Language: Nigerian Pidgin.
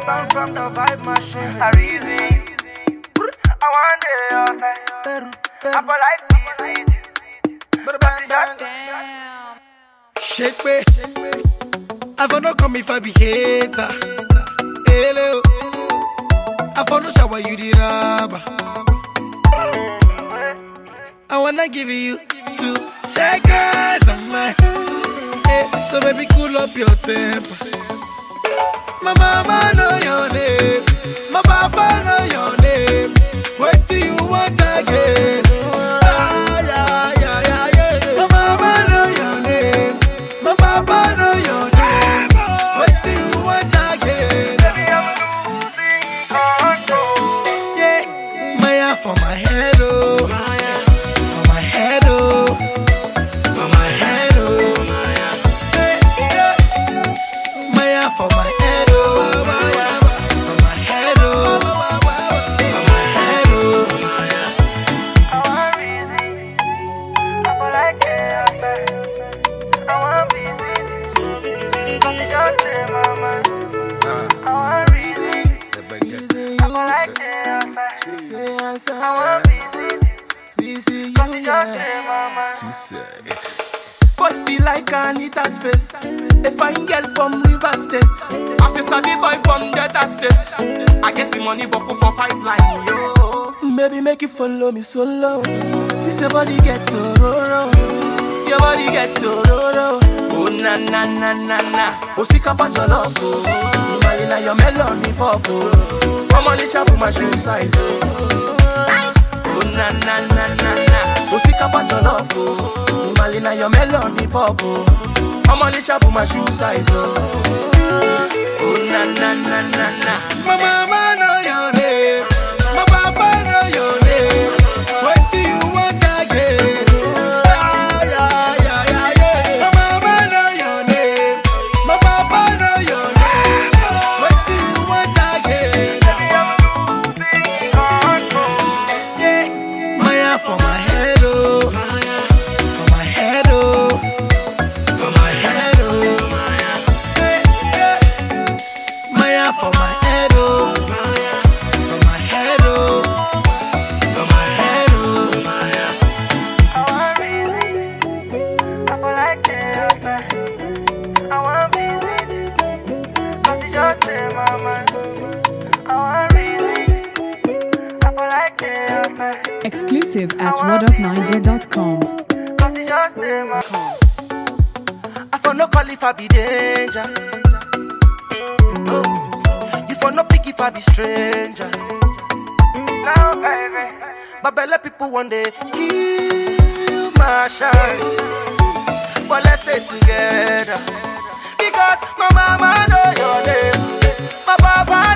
sound from the vibe machine. I reason. I want the outside. Peru, I Peru, for life easy. bada bang bang. Shake me. I for no come if I be hater. Hello. I for no shower you the rubber. I wanna give you two seconds of my. Hey, so baby, cool up your temper. My mama know your name. My papa know your name. Wait till you want again. Ah, yeah, yeah, yeah, yeah. My mama know your name. My papa know your name. Wait till you want again. Yeah, Maya for my head, oh. For my head, oh. For my head, oh. Yeah, yeah. Maya for my head, oh. For my head, oh. For my head, oh. I want reason. I for like the outside. I want busy. Cause just say mama. I want reason. I for like the outside. I want busy. Cause just say mama. Pussy like Anita's face. A fine girl from River State. As a sabi boy from Delta State. I get the money buckle for pipeline, yo. Baby, make you follow me solo. This your body get to roro. Your body get to roro. Oh na na na na na. Osika pa jollof oh. Malina your melon me pop oh. Come on, let's chop my shoe size oh. Oh na na na na na Osika pa jollof oh Malina your melon me pop oh Come on, let's chop my shoe size oh Oh na na na na na My mama know your name. My papa know your name. Wait till you want again. Ah, yeah, yeah, yeah, yeah. My mama know your name. My papa know your name. Wait till you want again. Yeah, Maya for my head, oh. For my head, oh. For my head, oh. Yeah, yeah. Maya for my head, oh. For my head, oh. For my head, oh. I want reason. I for like the outside. I want busy. Cause just say mama. I want reason. I for like the outside. Exclusive at whatupniger.com. Cause just say mama. I for no call if I be danger. No, you for no pick if I be stranger. Now, baby. But belle people one day kill my shine. But let's stay together. Because my mama know your name. My papa